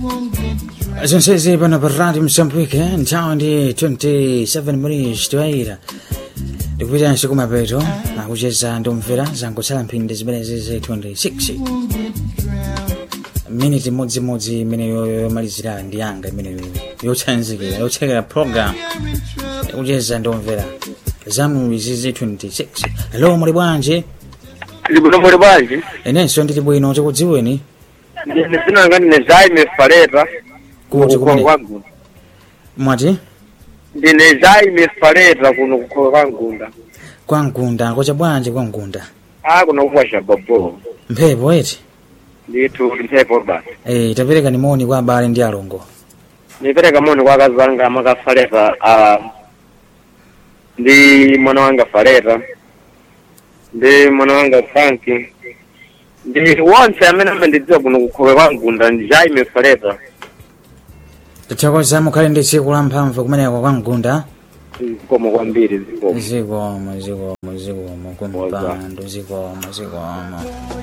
zonsezi pano pa radio msambwike nthawi ndi 27 minutes toyira ndikupitanso kumapeto akucheza ndomvera zangotsala mphindi zimenezi za 26 miniti imodzimodzi imene yomalizira ndi yanga imene yotsanzikira yotsekera program kucheza ndomvera zamu izi za 26 hello muli bwanji Libino muli bwanji inenso ndili bwino chikudziweni ndine zinanga ndine Jaime Faleta kuti kuno kumene kwangunda mwati ndine Jaime Faleta kuno kukholo kwangunda kwa mgunda kocha bwanji kwa mgunda a kuno kukwasha babo mphepo eti ndithu mphepo basi Eh, tapereka ni moni kwa abale ndi alongo nipereka moni kwa akazi anga amaka Faleta a ndi mwana wanga Faleta ndi mwana wanga Franki ndi wonse amene amandidziwa kuno kukholo kwangunda ndi Jaime Faleta tithokoza mukhale ndi tsiku la mphamvu kumeneko kwa mgunda zikomo kwambiri zikomo zikomo zikomo zikomo kumpando zikomo zikomo